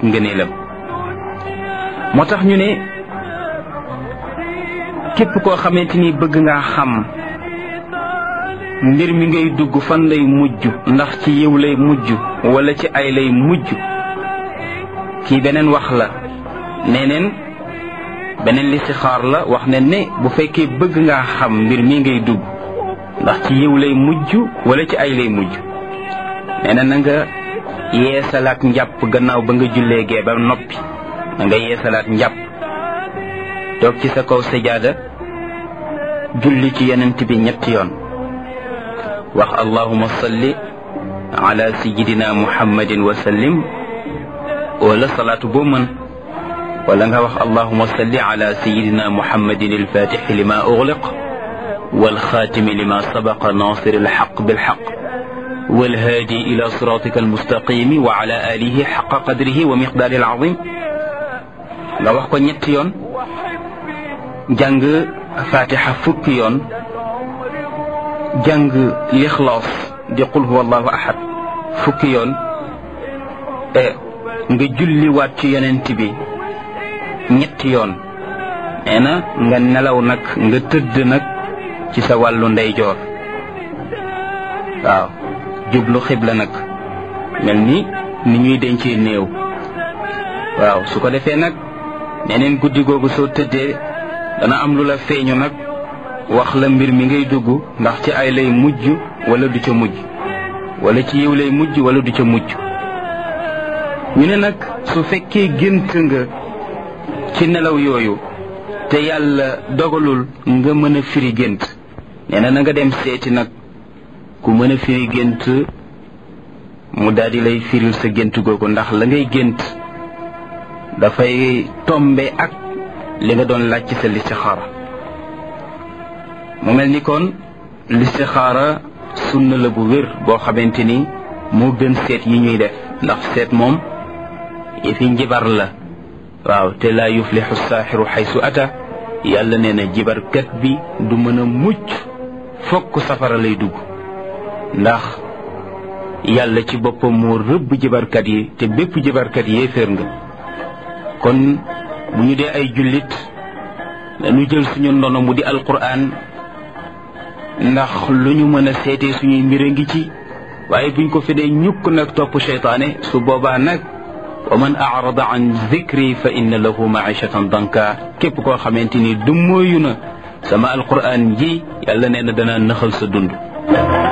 ngëneelam moo tax ñu ne képp koo xamante ni bëgg ngaa xam mbir mi ngay dugg fan lay mujj ndax ci yiw lay mujj wala ci ay lay mujj kii beneen wax la neneen beneen listixaar la wax ne ne bu fekkee bëgg ngaa xam mbir mi ngay dugg ndax ci yiw lay mujj wala ci ay lay mujj nee na na nga yeesalaat njàpp gannaaw ba nga jullee gee ba noppi na nga yeesalaat njàpp toog ci sa kaw sajaada julli ci yonent bi ñetti yoon wax allahuma salli ala sayidina muhammadin wa sallim wala salaatu boo mën wala nga wax allahuma salli ala sayidina muhammadin alfatixi lima ugliq walxaatimi lima sabaqa nasir alxaq bilxaq walhaadi ila siratika almustaqimi wa ala alihi xaqa qadrihi wa miqdaari alazim nga wax ko ñetti yoon jàng fatixa fukki yoon jàng lixlaas di qul huwa allahu ahad fukki yoon nga julliwaat ci yonent bi ñetti yoon nee na nga nelaw nag nga tëdd nag ci sa wàllu ndeyjoor waaw jublu xibla nag mel ni ni ñuy dencee néew waaw su ko defee nag neneen guddi googu soo tëddee dana am lu la feeñu nag wax la mbir mi ngay dugg ndax ci ay lay mujj wala du ca mujj wala ci yiw lay mujj wala du ca mujj ñu ne nag su fekkee gént nga ci nelaw yooyu te yàlla dogalul nga mën a firi gént nee na na nga dem seeti nag ku mën a firi gént mu daal di lay firil sa gént googu ndax la ngay gént dafay tombe ak li nga doon laaj ci sa listixaara mu mel ni kon listixaara sunna la bu wér boo xamante ni moo gën seet yi ñuy def ndax seet moom yëfi njibar la waaw te laa yuflixu saaxiru xaysu ata yàlla nee na jibarkat bi du mën a mucc fokk safara lay dugg ndax yàlla ci boppam moo rëbb jibarkat yi te bépp jibarkat yéeféer nga kon bu ñu dee ay jullit dañu jël suñu ndono mu di alquran ndax lu ñu mën a seetee suñuy mbir a ngi ci waaye buñ ko fi dee ñukk nag topp seytaane su boobaa nag wa man arada an zikri fa inna lahu maishatan danka képp koo xamante ni du mooyu na sama alquran ji yàlla nee na dana nëxal sa dund